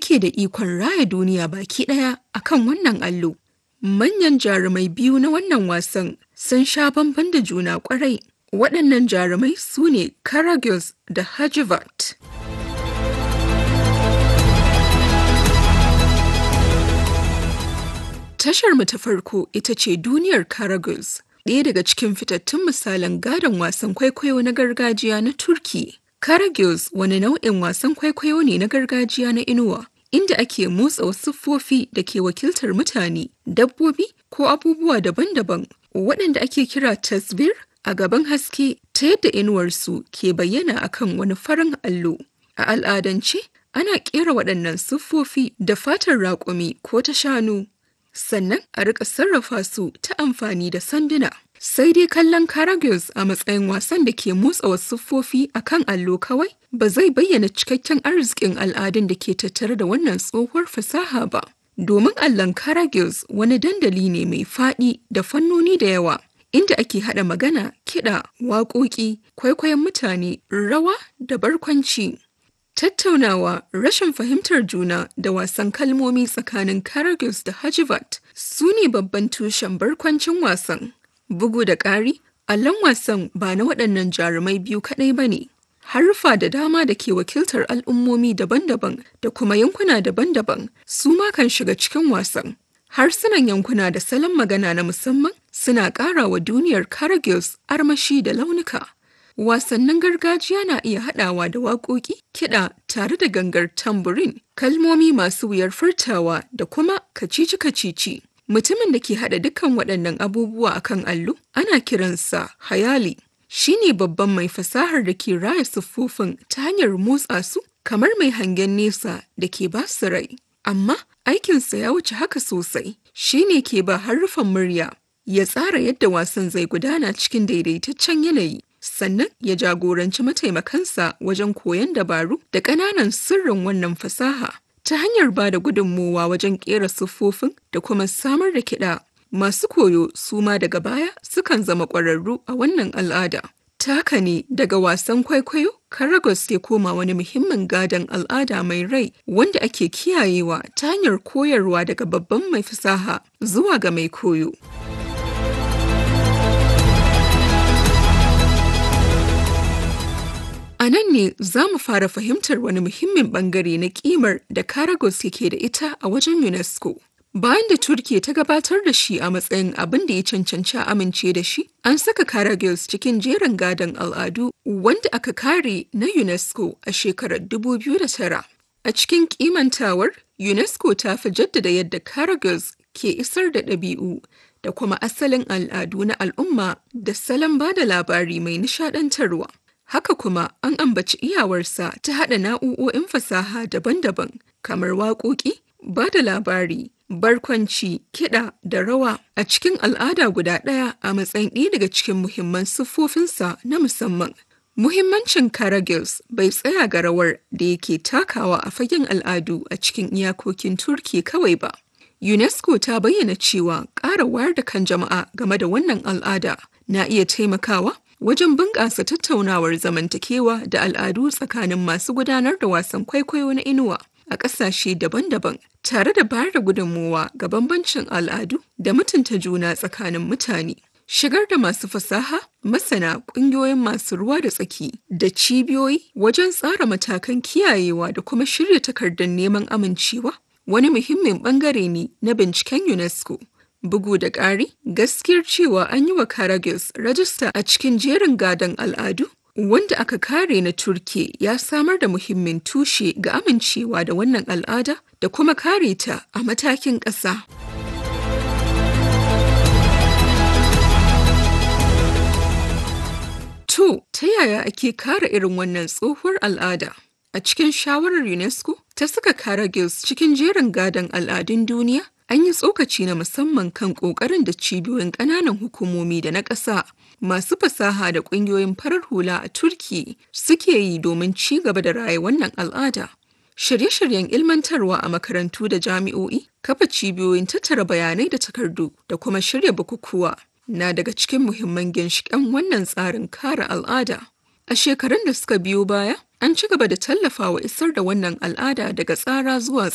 yake da ikon raya duniya baki ɗaya akan wannan allo. Manyan jarumai biyu na wannan wasan sun sha bamban da juna kwarai. Waɗannan jarumai su ne Karagöz da Hajivat. Tashar mu ta farko ita ce duniyar Karagöz, ɗaya daga cikin fitattun misalan gadon wasan kwaikwayo na gargajiya na Turki. Karagöz wani nau'in wasan kwaikwayo ne na gargajiya na inuwa, inda ake motsa wasu siffofi da ke wakiltar mutane, dabbobi ko abubuwa daban-daban waɗanda ake kira tasbir a gaban haske ta yadda inuwarsu ke bayyana akan wani farin allo. A al'adance, ana ƙera waɗannan siffofi da fatar raƙumi ko ta shanu, sannan a riƙa sarrafa su ta amfani da sanduna. Sai dai kallon Karagöz a matsayin wasan da ke motsa wasu siffofi a kan allo kawai ba zai bayyana cikakken arzikin al'adun da ke tattare da wannan tsohuwar fasaha ba. Domin allon Karagöz wani dandali ne mai faɗi da fannoni da yawa, inda ake haɗa magana, kiɗa, waƙoƙi, kwaikwayon mutane, rawa da barkwanci. Tattaunawa, rashin fahimtar juna da wasan kalmomi tsakanin Karagöz da Hajivat su ne babban tushen barkwancin wasan. Bugu da ƙari, allon wasan ba na waɗannan jarumai biyu kaɗai ba ne. Haruffa da dama da ke wakiltar al'ummomi daban-daban da kuma yankuna daban-daban su ma kan shiga cikin wasan. Harsunan yankuna da salon magana na musamman suna ƙara wa duniyar Karagöz armashi da launuka. Wasannin gargajiya na iya haɗawa da waƙoƙi, kiɗa tare da gangar tamburin, kalmomi masu wuyar furtawa da kuma kacici-kacici. Mutumin da ke haɗa dukkan waɗannan abubuwa a kan allo ana kiransa hayali. Shi ne babban mai fasahar da ke raya siffofin ta hanyar motsa su kamar mai hangen nesa da ke ba su rai. Amma aikinsa ya wuce haka sosai, shi ne ke ba harufan murya, ya tsara yadda wasan zai gudana cikin daidaitaccen yanayi. Sannan ya jagoranci mataimakansa wajen koyon dabaru da ƙananan sirrin wannan fasaha. ta hanyar ba da gudunmowa wajen ƙera siffofin da kuma samar da kiɗa. Masu koyo su ma daga baya sukan zama ƙwararru a wannan al'ada. Taka ne daga wasan kwaikwayo, Karagos ya koma wani muhimmin gadon al'ada mai rai wanda ake kiyayewa ta hanyar koyarwa daga babban mai fasaha zuwa ga mai koyo. A nan ne za mu fara fahimtar wani muhimmin bangare na kimar da Karagos yake da ita a wajen UNESCO. Bayan da Turkiya ta gabatar da shi a matsayin abin da ya cancanci amince da shi, an saka Karagos cikin jerin gadon al'adu wanda aka kare na UNESCO a shekarar 2009. A cikin kimantawar, UNESCO ta fi jaddada yadda Karagos ke isar da ɗabi'u da kuma asalin al'adu na al'umma da salon ba da labari mai nishaɗantarwa. Haka kuma an ambaci iyawarsa ta haɗa na'u'o'in fasaha daban-daban kamar waƙoƙi, ba da labari, barkwanci, kiɗa da rawa a cikin al'ada guda ɗaya a matsayin ɗaya daga cikin muhimman siffofinsa na musamman. Muhimmancin Karagöz bai tsaya ga rawar da yake takawa a fagen al'adu a cikin iyakokin Turki kawai ba. UNESCO ta bayyana cewa ƙara wayar da kan jama'a game da wannan al'ada na iya taimakawa wajen bunƙasa tattaunawar zamantakewa da al'adu tsakanin masu gudanar da wasan kwaikwayo na inuwa a ƙasashe daban-daban tare da bayar da gudunmowa ga bambancin al'adu da mutunta juna tsakanin mutane. Shigar da masu fasaha, masana, ƙungiyoyin masu ruwa da tsaki da cibiyoyi wajen tsara matakan kiyayewa da kuma shirya takardar neman amincewa wani muhimmin bangare ne na binciken UNESCO. Bugu da ƙari, gaskiyar cewa an yi wa Karagöz rajista a cikin jerin gadon al'adu wanda aka kare na Turke ya samar da muhimmin tushe ga amincewa da wannan al'ada da kuma kare ta a matakin ƙasa. To, ta yaya ake kare irin wannan tsohuwar al'ada? A cikin shawarar UNESCO ta saka Karagöz cikin jerin gadon al'adun duniya an yi tsokaci na musamman kan ƙoƙarin da cibiyoyin ƙananan hukumomi da na ƙasa masu fasaha da ƙungiyoyin farar hula a Turki suke yi domin ci gaba da raye wannan al'ada. Shirye-shiryen ilmantarwa a makarantu da jami'o'i, kafa cibiyoyin tattara bayanai da takardu da kuma shirya bukukuwa na daga cikin muhimman ginshiƙan wannan tsarin kare al'ada. A shekarun da suka biyo baya, an ci gaba da tallafawa isar da wannan al'ada daga tsara zuwa